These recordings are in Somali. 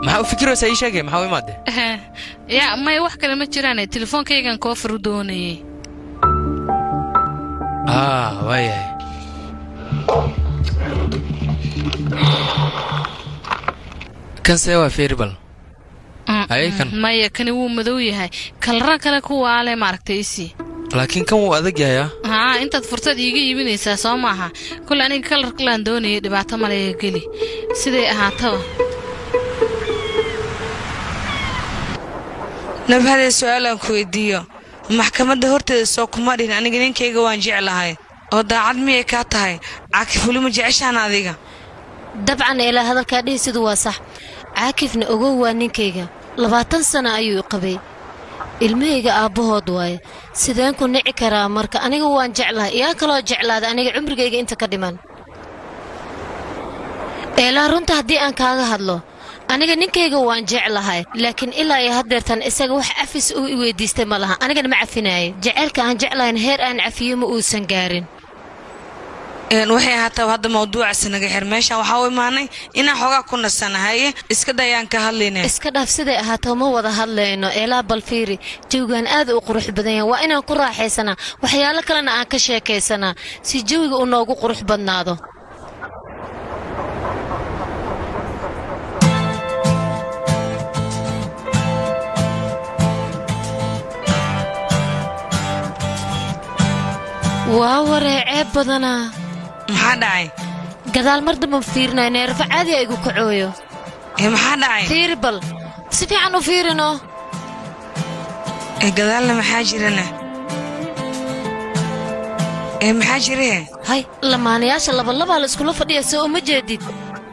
maxaa u fikiraysaa ii sheegay maxaa u imaadee Eh, yaa maya wax kale ma jiraane telefoonkaygan koofar u doonayay ah waayahay kan see waa feeribal Mm, Ay, mm, kan. maya kani wuu madow yahay kalra kale kuwaale maaragtay isii laakiin kan wuu adag yahay ah haa intaad fursad iiga iibinaysaa soo maaha kule aniga kalarkalaan doonayay dhibaato maleega geli siday ahaataba nabhadee su-aalaan ku weydiiyo maxkamadda horteeda soo kuma dhihin aniga ninkayga waan jeclahay oo daacad miyay kaa tahay caakif weli ma jeceshaan adiga dabcan ilaa hadalkaa dhihi sidu waa sax caakifna ogow waa ninkayga labaatan sana ayuu i qabay ilmahayga aabbahood waaye sideen ku nici karaa marka aniga waan jeclahay iyaa kaloo jeclaada aniga cumrigayga inta ka dhiman eelaa runta haddii aan kaaga hadlo aniga ninkayga waan jeclahay laakiin ilaa iyo haddeertan isaga wax cafis uu i weydiistay ma laha anigana ma cafinaayo jaceylka aan jeclahayn heer aan cafiyo ma uusan gaarin Een, waxay ahaataba hadda mawduucaasi naga xir meeshaan waxaa u imaanay inaan xoogaa ku nasanahaye iska dayaan ka hadlayne iska dhaaf siday ahaato ma wada hadlayno eelaa balfiiri jawigaan aad u qurux badan yahay waa inaan ku raaxaysanaa waxyaalo kalena aan ka sheekaysanaa si jawiga uu noogu qurux badnaado waa waree ceeb badanaa maxaa dhacay gadaal mar damba fiirinayo neerfo caadi a igu kacooyo ee maxaa dhacay fiiri bal si fiican u fiirino ee gadaalna maxaa jirana ee maxaa jire hay lamaanayaasha labalabaa la iskula fadhiya soo uma jeedid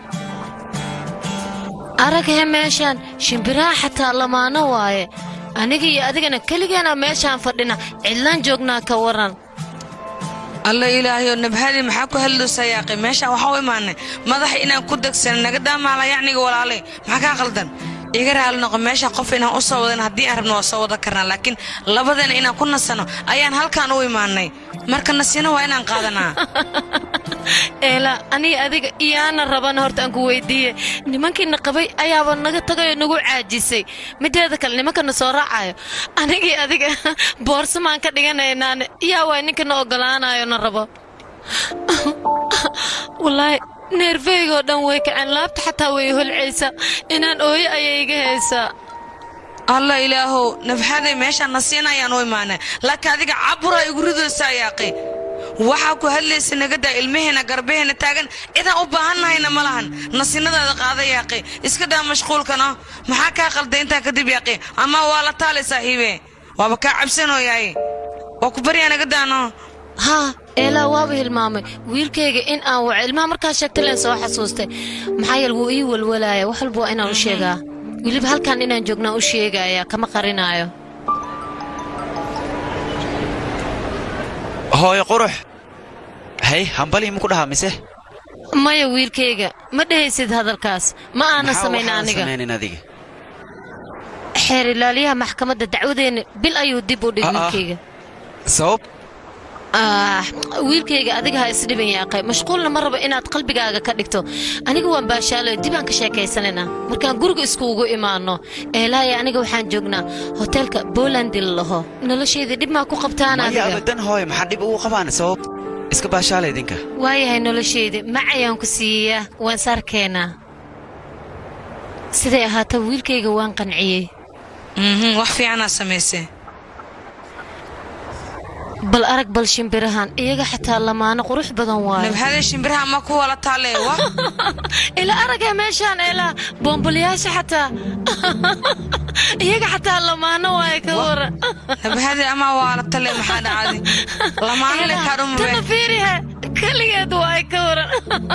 araghe meeshaan shimbiraha xataa lamaano waaye aniga iyo adigana keligeena meeshaan fadhina cidlaan joognaa ka waran alla ilaahayo nabhadii maxaa ku hadloosaa yaaqi meeshaan waxaa u imaanay madaxa inaan ku degsana naga daamaala yacniga walaalay maxaa kaa qaldan iga raali noqo meeshaan qof inaan u soo wadan haddii aan rabno waa soo wada karnaa laakiin labadeena inaan ku nasano ayaan halkaan u imaanay marka nasina waa inaan qaadanaa eela aniga adiga iyaana rabana horta aan ku weydiiye nimankiina qabay ayaaba naga tagayoo nagu caajisay mideeda kale nimankana soo raacayo anigii adiga boorsamaan ka dhiganaynaane yaa waay ninkana ogolaanayo na rabo wallaahi neerfaygoo dhan way kaceen laabta xataa way holcaysaa inaan ooyo ayay iga haysaa alla ilaahow nabxaday meeshaan nasiina ayaan u imaanay laakiin adiga cabura igu ridoosaa yaaqi waxaa ku hadlaysa nagadaa ilmaheena garbaheena taagan cidaan u baahannahayna ma lahan nasinadaada qaada yaaqi iska daa mashquulkana maxaa kaa qalday intaan kadib yaaqi ama waa la taalay saaxiibe waaba kaa cabsanooyahay waa ku baryaa nagadaano haa eelaa waaba hilmaamay wiilkayga in aan waco ilmaha markaa sheegtay leen soo xasuustay maxaa yeele wuu ii walwalaaya wax walba waa inaan u sheegaa weliba halkan inaan joognaa u sheegaya kama qarinaayo hooyo qurux hay hambali maku dhahaa mise maya wiilkayga ma dhehaysid hadalkaas ma aana Maxaa samayn waxaan aniga samaynin adiga xeer ilaaliyaha maxkamadda dacwadeenna bil ayuu dib u dhig Ah, ah. wiilkayga sabab ah wiilkayga adiga ha isdhiban yaaqay mashquulna ma rabo inaad qalbigaaga ka dhigto aniga waan baashaalayo dib aan ka sheekaysanaynaa markaan guriga iskuugu imaanno eelaaya aniga waxaan joognaa hoteelka bolandi la laho noloshayda dhib maa ku qabtaan maya adiga abadan hooyo maxaa dhib ugu qabaan sabab iska baashaala idinka waayahay noloshayda macayaan ku siiyaa waan saarkeenaa siday ahaata wiilkayga waan qanciyey Mhm, wax fiicanaa samaysay bal arag bal shimbirahan iyaga xataa lamaano qurux badan waayo nabxaday shimbiraha ma ku wala taale wa ila aragee meeshaan ilaa boombolyaasha xataa iyaga xataa lamaano waaye ka waran nabxaday ama waa la tale maxaa dhacday lamaano le tana kaadhumube fiiriha keligeed waaye ka waran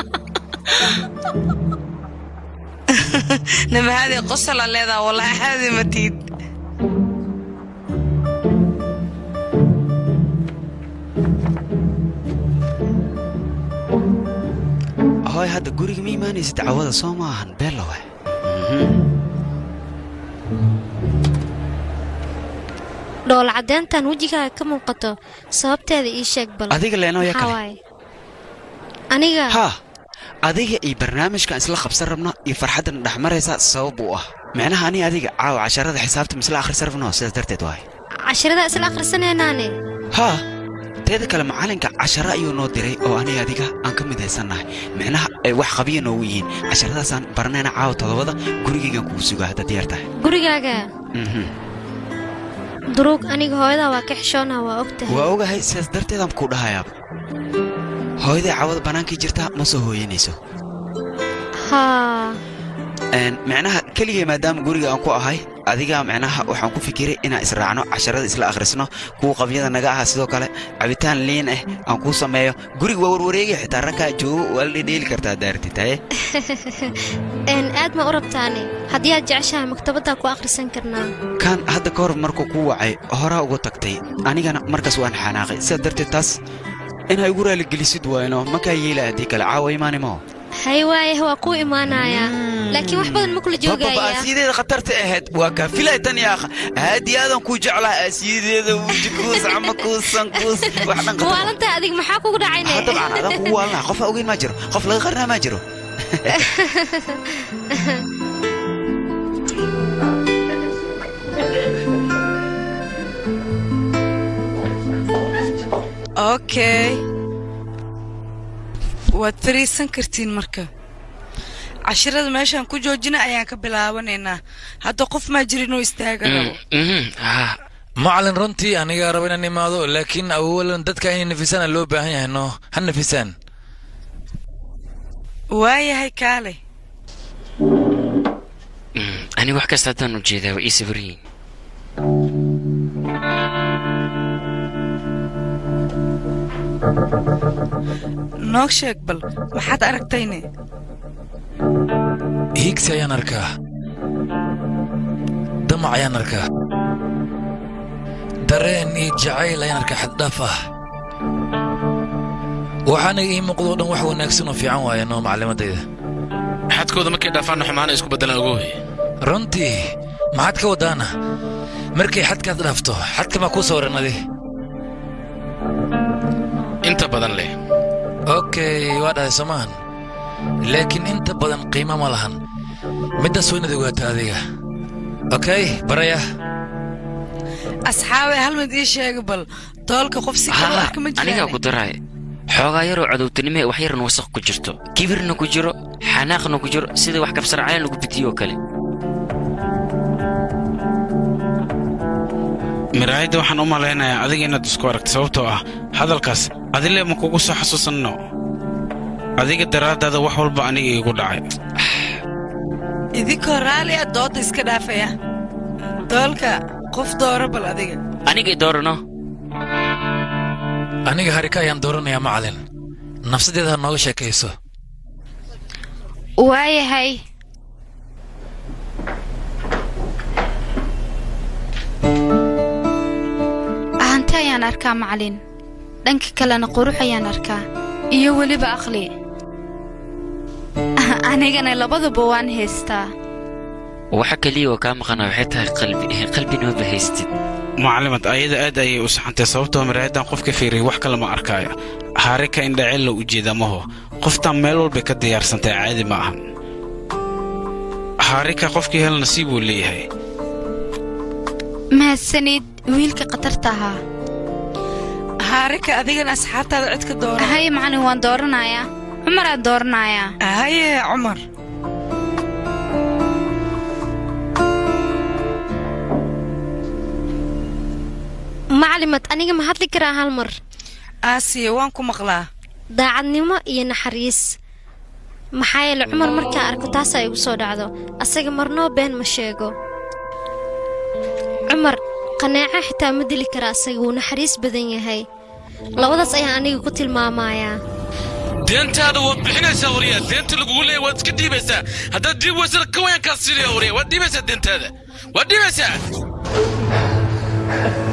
nabxaday qosala leedaa walaa caadi matiid hooyo hadda guriga ma imaanaysid cawada soo maahan beelowe dhool caddeyntan wejigaaga ka muuqato sababteeda ii sheeg bal adiga leenoo ya Maxaa kale waaye aniga haa adiga iyo barnaamijkan isla qabsan rabno iyo farxaddan dhex maraysa sabab u ah micnaha ani adiga caawa casharada xisaabta misla akhrisan rabno sidaas darteed waay cashirada isla akhrisanaynaane haa teeda kale macallinka casharo ayuu noo diray oo aniga adiga aan ka midaysannahay micnaha ay wax qabiya noogu yihiin casharadaasaan baranayna caawa todobada gurigaygaan kugu sugaa haddaad diyaar tahay gurigaaga Mhm. duruug aniga hooyadaa waa ka xishoonaa waa og tahay waa ogahay sidaas darteedaan kuu dhahayaaba hooyaday caawada bannaankii jirtaa ma soo hooyanayso haa Een, micnaha keligay maadaama guriga aan ku ahay adiga micnaha waxaan ku fikiray inaan israacno casharada isla akhrisno kuwa qabyada naga aha sidoo kale cabitaan liin ah aan kuu sameeyo guriga waa warwareegaya xitaa ragkaa joogo waa la dhedheeli kartaa daartid haye een aad ma u rabtaane haddii aad jeceshahay maktabaddaa ku akhrisan karnaa kan hadda ka hor markuu kuu wacay horaa uga tagtay anigana markaas waan xanaaqay sidaa darteed taas inay igu raaligelisid waayno makaa yeela haddii kale caawa imaanimo hay waayah waa kuu imaanayaa laakiin wax badan ma kula joogayaa aasiyadeeda khatarta ahayd waa kaa filay tan yaakha aad iyo aadan kuu jeclaha aasiyadeeda wuji kuus cama kuusan kuus wax dhan khatar waalantahay adig maxaa kugu dhacayne Ah, dabcan adaan kugu waalnaha qof ogeyn maa jiro qof laga qarnaa maa jiro okay waad fariisan kartiin marka cashirada meeshaan ku joojina ayaan ka bilaabanaynaa hadda qof maa jira inuu istaaga rabo macalin runtii anigaa raba inaan imaado laakiin awalan dadka inay nafisaan loo baahan yahay no ha nafisaan waayahay kaale aniga wax kasta haddaan ujeedaa waa ii sabriyin noog sheeg bal maxaad aragtayne hiigsi ayaan arkaa damac ayaan arkaa dareen iyo jacayl ayaan arkaa xaddhaaf ah waxaana ii muuqdoo dhan wax wanaagsan oo fiican waaye noo macalimadayda xadkooda markay dhaafaanna xumaana isku beddelaan ogowe runtii maxaad ka wadaana markay xadkaad dhaafto xadka maa kuu sawirannadi inta badan leh okay waa dhahay somaan laakiin inta badan qiimo ma lahan middaas waa inaad ogaato adiga okay baraya asxaabe hal mid ii sheega bal doolka qof si kale haa arka ma anigaa ku jiraan daraay xoogaa yaroo cadowtinimo wax yarna wasaq ku jirto kibirna ku jiro xanaaqna ku jiro sida wax kabsarcayn lagu bitiyo oo kale miraayadda waxaan u malaynayaa adiga inaad isku aragta sababtoo ah hadalkaas adile ma kugu soo xasuusanno adiga daraaddaada wax walba aniga iigu dhacay idinkoo raalli ah dooda iska dhaafaya doolka qof dooro bal adiga anigay doorano aniga harika ayaan dooranayaa macalin nafsadeeda ha nooga sheekayso waayahay hanti ayaan arkaa macalin dhanka kalena qurux ayaan arkaa iyo weliba aqli anigana labaduba waan haystaa waxa keliya oo kaa maqana waxay tahay qalbi qalbinooma haystid macallimad ayada aad ayay u saxantay sababtoo miraayaddan qof ka fiiriyay wax kale ma arkaayo haarika indhacella ujeeda maho qoftaan meel walbay ka diyaarsantay caadi ma ahan haarika qofkii hel nasiib buu leeyahay mahadsanid wiilka khatarta ahaa haarika adigana asxaabtaada cid ka doora haye macalin waan dooranayaa cumaraan dooranayaa haye cumar macalimad aniga ma hadli karaa hal mar aasiya waan ku maqlaa daacadnimo iyo naxariis maxaa yeele cumar markaan arko taasaa igu soo dhacdo asaga marnoo been ma sheego cumar qanaaco xitaa ma dili kara asaga wuu naxariis badan yahay labadaas ayaan aniga ku tilmaamayaa deentaada waad bixinaysaa wariya deenta lagugu leeya waad iska dhiibaysaa haddaad dhiib weysana ka wayankaa siinaya wariya waad dhiibaysaa deentaada waad dhiibaysaa